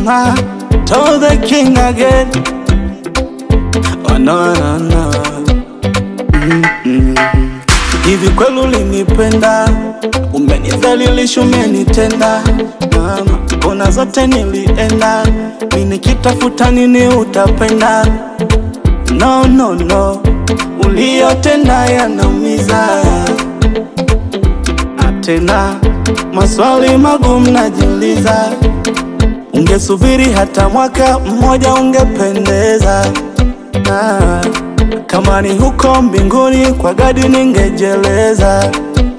I told the king again. Oh no no no. Mm-mm. Hivi kweli ulinipenda, umenidhalilisha, umenitenda mama, kona zote nilienda, mi nikitafuta nini utapenda? No no no, uliyotenda yanaumiza tena maswali magumu najiuliza, ungesubiri hata mwaka mmoja ungependeza. Na kama ni huko mbinguni kwa gadi ningejeleza,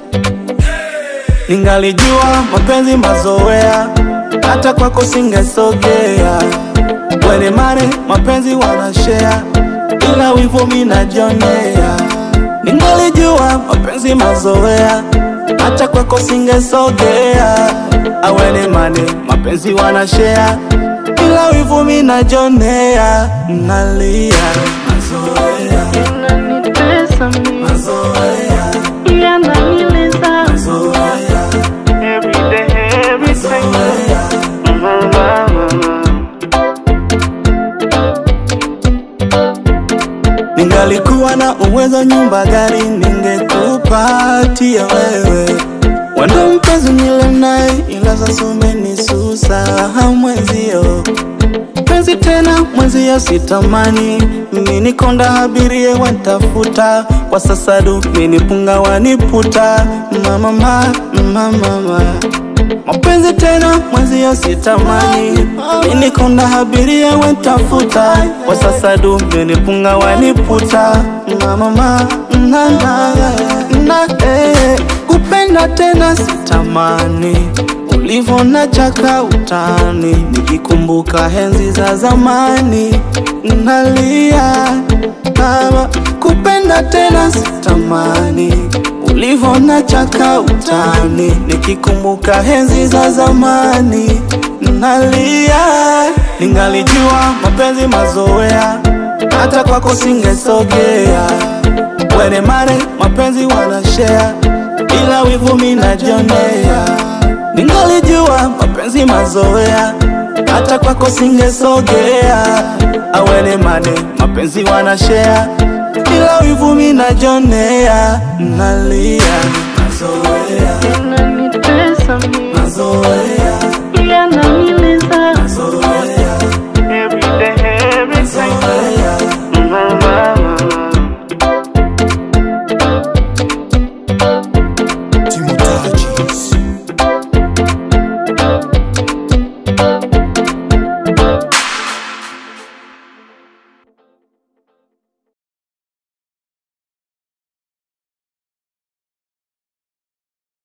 ningalijua mapenzi mazoea, hata kwako singesogea. Wene mare mapenzi wanashea, ila wivu mi najionea. Ningalijua mapenzi mazoea hata kwako singesogea. Awene mane mapenzi wanashea, ila wivu mi najonea. Nalia mazoea, Unanitesa mimi, mazoea, yananiliza mazoea, every day, every time. mazoea. Mama, mama. Ningalikuwa na uwezo, nyumba, gari ningekupatia wewe. Wendo mpenzi nile naye, ila sasa umenisusa mwenzio penzi tena mwenzio sitamani mimi nikonda abirie wantafuta kwa sasa du mini punga waniputa mama mama mama mapenzi tena mwenzio sitamani mini konda abirie wantafuta kwa sasa du mini punga waniputa mama mama na na na eh kupenda tena sitamani ulivona chaka utani, nikikumbuka henzi za zamani nalia. Kama kupenda tena sitamani, ulivona chaka utani, nikikumbuka henzi za zamani nalia. Ningalijua mapenzi mazoea, hata kwako singesogea. Wene mare mapenzi wanashare, ila wivu mi najionea. Ningalijua mapenzi mazoea, hata kwako singesogea. Awene mane mapenzi wanashare, ila wivu mi najonea. Nalia mazoea, Unanitesa mimi, mazoea, yananiliza